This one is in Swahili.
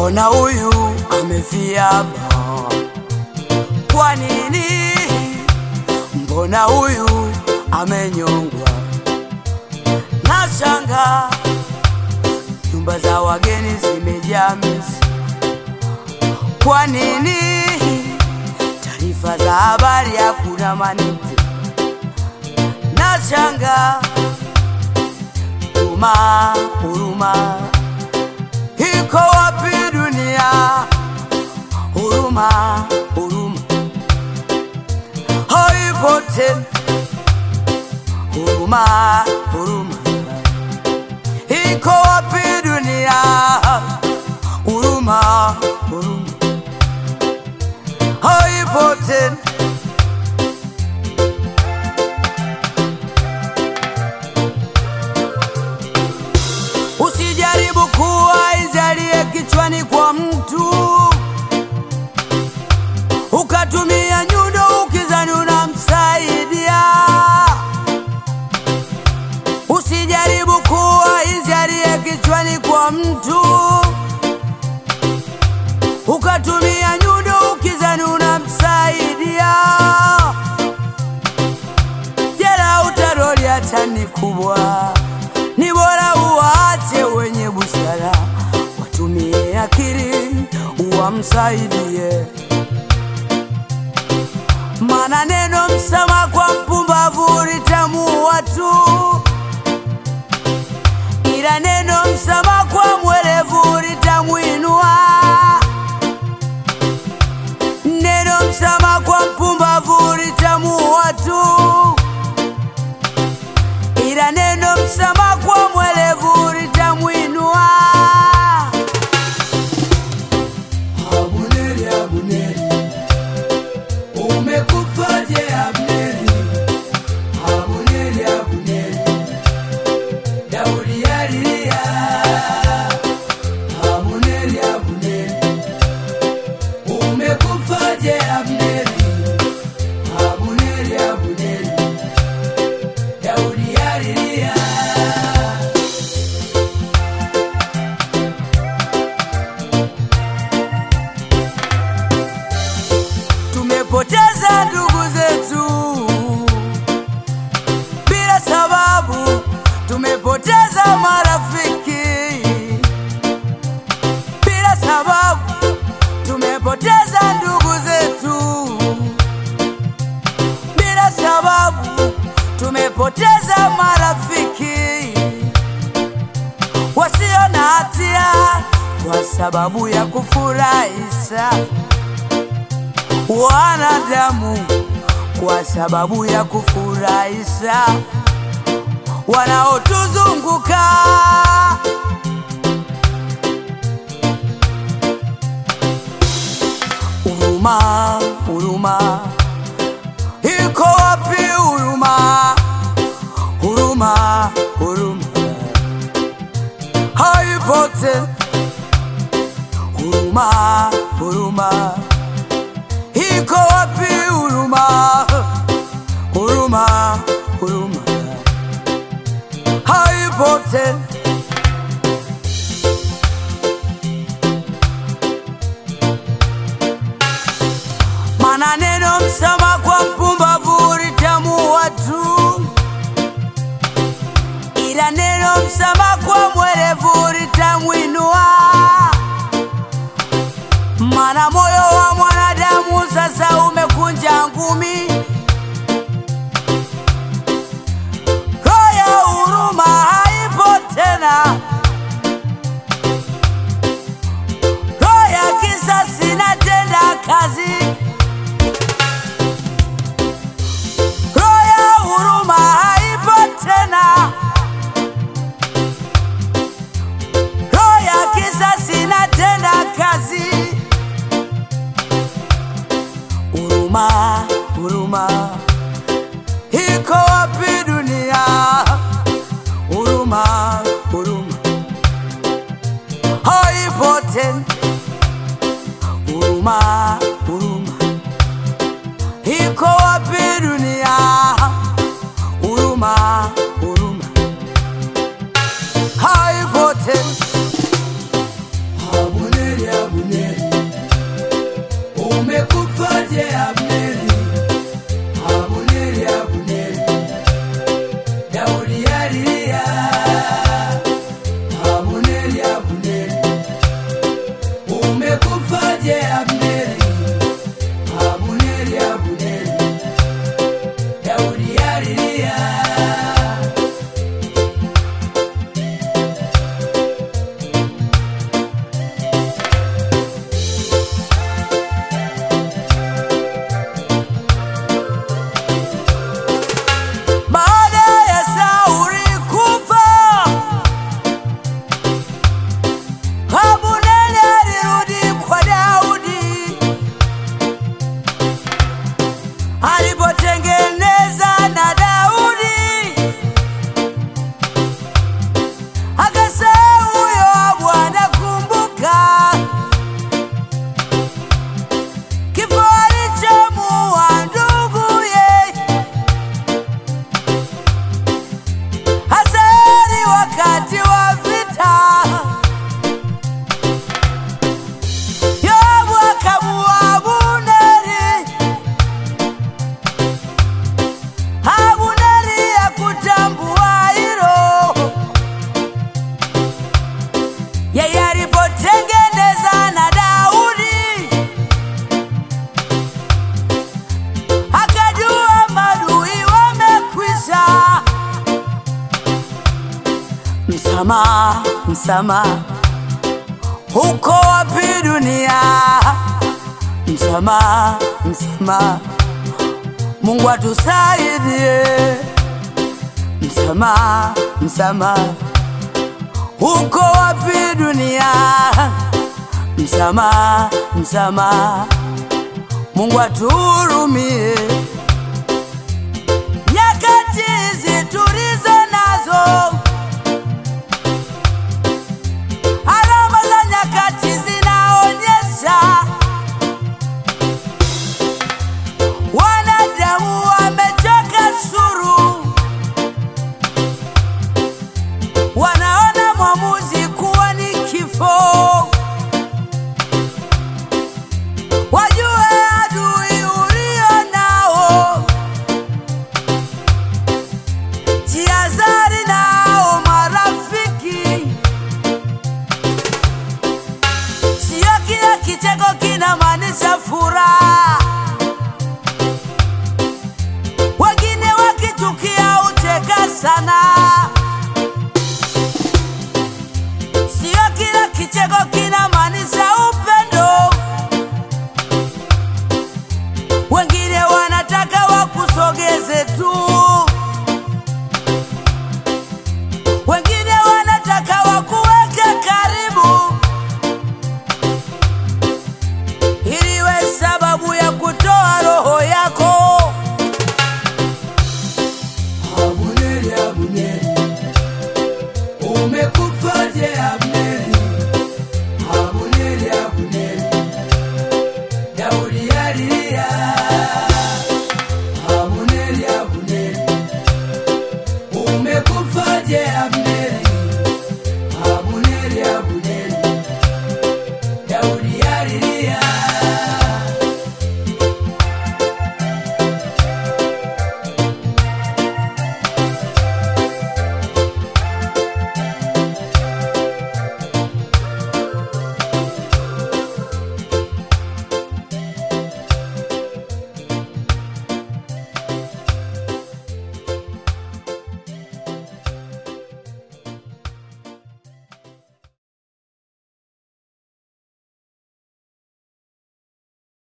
mbona huyu amefiaba? Kwa nini? Mbona huyu amenyongwa? Nashanga nyumba za wageni zimejaa mizi. Kwa nini? Taarifa za habari hakuna manite. Nashanga huruma, huruma iko wapi dunia? Huruma, huruma haipo tena. Huruma, huruma iko wapi dunia? Huruma, huruma haipo tena. Usijaribu kuwa izalie kichwani kwa mtu ukatumia nyundo ukizani unamsaidia. Usijaribu kuwa izalie kichwani kwa mtu ukatumia nyundo ukizani unamsaidia. Jela utaroli hata ni kubwa, ni bora uwaache wenye busara watumie akili uwamsaidie. Mana neno msama kwa mpumbavu litamuua tu, ila neno msama kwa mwerevu litamwinua. Neno msama kwa mpumbavu litamuua tu, ila neno msama kwa mwerevu litamwinua. Abuneri, Abuneri, umekufaje Abneri? Abuneri, Abuneri, Daudi alilia. Abuneri, Abuneri, umekufaje Abneri? Abuneri, Abuneri, Daudi alilia. Tumepoteza ndugu zetu bila sababu, tumepoteza marafiki bila sababu, tumepoteza ndugu zetu bila sababu, tumepoteza marafiki wasio na hatia kwa sababu ya kufurahisha wanadamu kwa sababu ya kufurahisha wanaotuzunguka. Huruma, huruma iko wapi? Huruma, huruma, huruma haipo tena. Huruma, huruma iko wapi huruma? Huruma, huruma haipo tena. Mana neno msama kwa mpumbavu litamuua tu, ila neno msama kwa mwerevu litamwinua. Mana moyo wa mwanadamu sasa umekunja ngumi, roho ya huruma haipo tena, roho ya kisasi inatenda kazi, roho ya huruma haipo tena, roho ya kisasi msamaha, msamaha. Uko wapi dunia? Msamaha, msamaha. Mungu atusaidie. Msamaha, msamaha. Uko wapi dunia? Msamaha, msamaha. Mungu atuhurumie. Nyakati hizi tulizo nazo, alama za nyakati zinaonyesha wanadamu wamechoka suru, wanaona mwamuzi kuwa ni kifo. Wajue adui ulio nao, jihadhari nao marafiki. Sio kila kicheko kinamaanisha furaha, wengine wakichukia ucheka sana. Sio kila kicheko kinamaanisha upendo, wengine wanataka wakusogeze tu.